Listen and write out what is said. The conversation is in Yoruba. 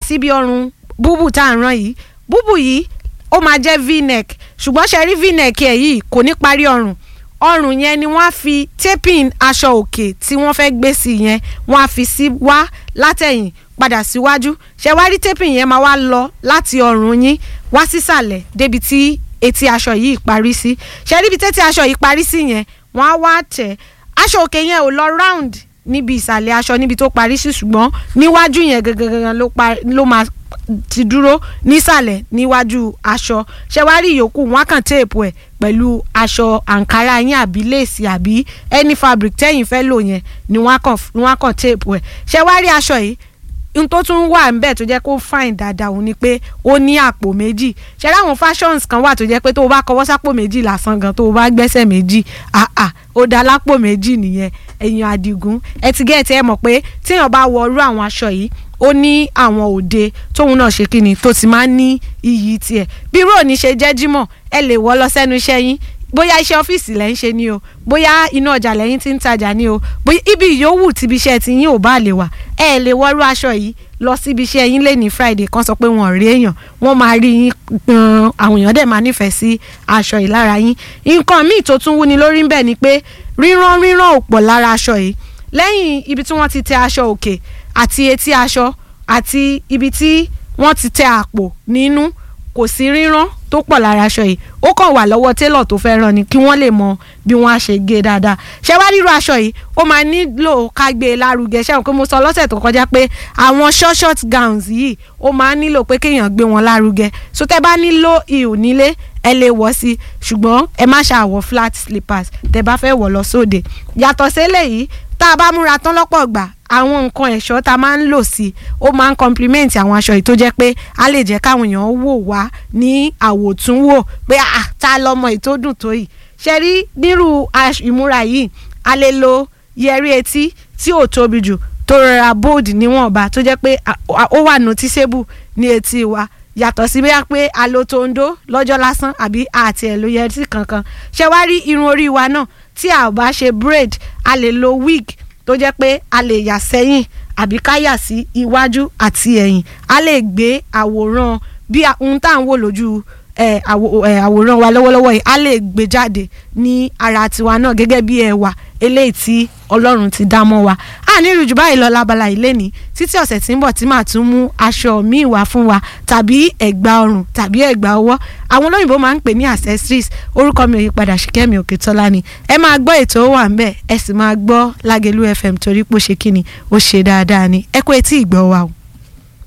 síbi ọrùn búbù tá à ń rán yìí búbù yìí ó máa jẹ́ v-neck ṣùgbọ́n ṣe rí v-neck ẹ̀ yìí kò ní parí ọrùn ọrùn yẹn ni wọ́n á fi taping aṣọ òkè tí wọ́n fẹ́ gbé sí yẹn wọ́n á fi sí wá látẹ̀yìn padà síwájú ṣe wá rí taping yẹn máa wá lọ láti ọrùn yín wá sísàlẹ̀ débi tí etí aṣọ yìí parí sí ṣe rí ibi tẹ́tí aṣọ yìí parí sí yẹn wọ́n á wá tẹ̀ aṣọ òkè yẹn ò lọ round níbi ìsàlẹ̀ aṣọ níbi tó parí sí ṣùgbọ́n níwájú yẹn gangan ló pa ló máa ti dúró nísàlẹ̀ níwájú aṣọ ṣé wàá rí ìyókù wọn á kàn téèpù ẹ̀ pẹ̀lú aṣọ àǹkárá yín àbí léèsì àbí any fabric tẹ́yìn fẹ́ lò yẹn ni wọ́n á kàn ni wọ́n á kàn téèpù ẹ̀ ṣé wàá rí aṣọ yìí n tó tún wà ńbẹ̀ tó jẹ́ kó fine dáadáa òun ni pé ó ní àpò méjì ṣe láwọn fashions kan wà tó jẹ́ pé tó o bá kọwọ́ sápò méjì lásán gan tó o bá gbẹ́sẹ̀ méjì àà ó dá lápò méjì nìyẹn ẹ̀yìn àdìgún ẹ ti gẹ́ẹ̀tì ẹ mọ̀ pé téèyàn bá wọ irú àwọn aṣọ yìí ó ní àwọn òde tóun náà ṣe kí ni tó ti máa ń ní iyì tiẹ̀ bí irú òní ṣe jẹ́ jímọ̀ ẹ lè wọ̀ lọ sẹ́nu iṣẹ́ yín bóyá iṣẹ́ ọ́fíìsì lẹ́ ń ṣe ni o bóyá inú ọjà lẹ́yìn tí ń tajà ni o bóyá ibi ìyówù tíbi iṣẹ́ ti yín ò bá lè wà ẹ lè wọ́rú aṣọ yìí lọ síbi iṣẹ́ yín lé ní Friday kan sọ pé wọn ò rí èèyàn wọ́n máa rí yín gan àwọn èèyàn dẹ̀ máa nífẹ̀ẹ́ sí aṣọ yìí lára yín nǹkan míì tó tún wúni lórí ń bẹ̀ ni pé rírán rírán ò pọ̀ lára aṣọ yìí lẹ́yìn ibi tí wọ́n ti tẹ aṣọ òkè àti etí aṣọ àti ibi tí wọ́n ti tẹ àpò nínú kò sí rírán tó pọ̀ lára aṣọ yìí ó kàn wà lọ́wọ́ télọ̀ tó fẹ́ rán ni kí wọ́n lè mọ bí wọ́n á ṣe gé dáadáa ṣé wá rírú aṣọ yìí ó máa nílò ká gbé e lárugẹ ṣé àwọn pé mo sọ lọ́sẹ̀ tó kọjá pé àwọn short short gowns yìí ó máa nílò pé kéèyàn gbé wọn lárugẹ so tẹ́ bá nílò ihò nílé ẹ lè wọ̀ sí ṣùgbọ́n ẹ má ṣàwọ̀ flat slippers tẹ́ bá fẹ́ wọ̀ lọ sóde yàtọ̀ sí eléyìí tá a bá múra tán lọ́pọ̀ gbà àwọn nǹkan ẹ̀ṣọ́ tá a máa ń lò sí ó máa ń compliment àwọn aṣọ yìí tó jẹ́ pé a lè jẹ́ káwọn èèyàn wò wá ní àwòtúnwò pé à ta lọmọ yìí tó dùn tó yìí ṣe rí nírú ìmúra yìí a lè lo yẹrí etí tí ò tóbi jù tó rọra bold níwọ̀nba tó jẹ́ pé ó wà noticeable ní etí wa yàtọ̀ sí bóyá pé a lo tondo lọ́jọ́ lásán àbí àti ẹ̀ ló yẹrí kankan ṣe wá rí irun orí wa náà tí a ò bá ṣe braid a lè lo wig tó jẹ́ pé a lè yà sẹ́yìn àbí ká yà sí iwájú àti ẹ̀yìn a lè gbé àwòrán bí ohun tá à ń wò lójú àwòrán wa lọ́wọ́lọ́wọ́ yìí a lè gbé jáde ní ara tiwa náà gẹ́gẹ́ bí ẹwà eléyìí tí ọlọ́run ti dá mọ́ wa a ní ìrújú báyìí lọ lábala ilé ní títí ọ̀sẹ̀ tí ń bọ̀ tí màá tún mú aṣọ míì wá fún wa tàbí ẹ̀gbà ọrùn tàbí ẹ̀gbà ọwọ́ àwọn olóyìnbó máa ń pè ní accessories orúkọ mi ò yí padà Ṣìkẹ́mi Òkètọ́lá ni ẹ máa gbọ́ ètò ó wà ń bẹ̀ ẹ sì máa gbọ́ Lágelú FM torí pé ó ṣe kíni ó ṣe dáadáa ni ẹ kó etí ìgbọ́ wa o.